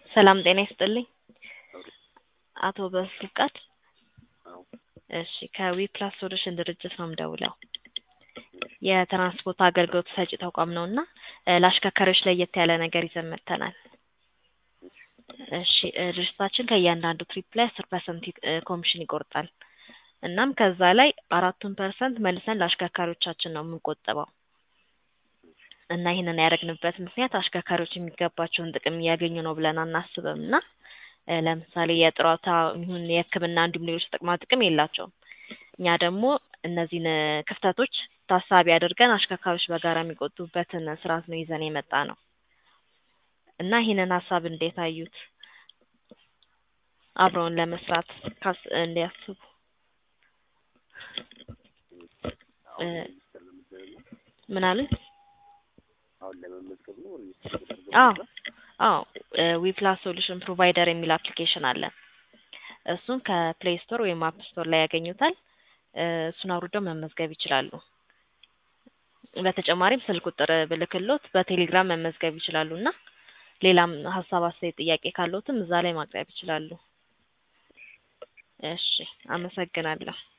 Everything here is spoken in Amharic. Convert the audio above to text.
ሰላም ጤና ይስጥልኝ። አቶ በፍቃድ አዎ እሺ ከዊፕላስ ሶሉሽን ድርጅት ነው የምደውለው። የትራንስፖርት አገልግሎት ሰጪ ተቋም ነው እና ለአሽከርካሪዎች ለየት ያለ ነገር ይዘን መጥተናል። እሺ እ ድርጅታችን ከእያንዳንዱ ትሪፕ ላይ አስር ፐርሰንት ኮሚሽን ይቆርጣል። እናም ከዛ ላይ አራቱን ፐርሰንት መልሰን ለአሽከርካሪዎቻችን ነው የምንቆጥበው። እና ይህንን ያደረግንበት ምክንያት አሽከርካሪዎች የሚገባቸውን ጥቅም እያገኙ ነው ብለን አናስብም እና እ ለምሳሌ የጡረታ ይሁን የሕክምና እንዲሁም ሌሎች ጥቅማ ጥቅም የላቸውም። እኛ ደግሞ እነዚህን እ ክፍተቶች ታሳቢ አድርገን አሽከርካሪዎች በጋራ የሚቆጥቡበትን ስርዓት ነው ይዘን የመጣ ነው እና ይህንን ሀሳብ እንዴት አዩት? አብረውን ለመስራት ካስ እንዲያስቡ እ ምን አሉኝ? አሁን ለመመዝገብ ነው ሬጅስተር ተደርጎ አዎ ነበር? አዎ ዊፕላስ ሶሉሽን ፕሮቫይደር የሚል አፕሊኬሽን አለን። እሱን ከፕሌይ ስቶር ወይም አፕ ስቶር ላይ ያገኙታል። እ እሱን አውርደው መመዝገብ ይችላሉ። በተጨማሪም ስልክ ቁጥር ብልክሎት በቴሌግራም መመዝገብ ይችላሉ እና ሌላም ሀሳብ፣ አስተያየት፣ ጥያቄ ካለዎትም እዛ ላይ ማቅረብ ይችላሉ። እሺ አመሰግናለሁ።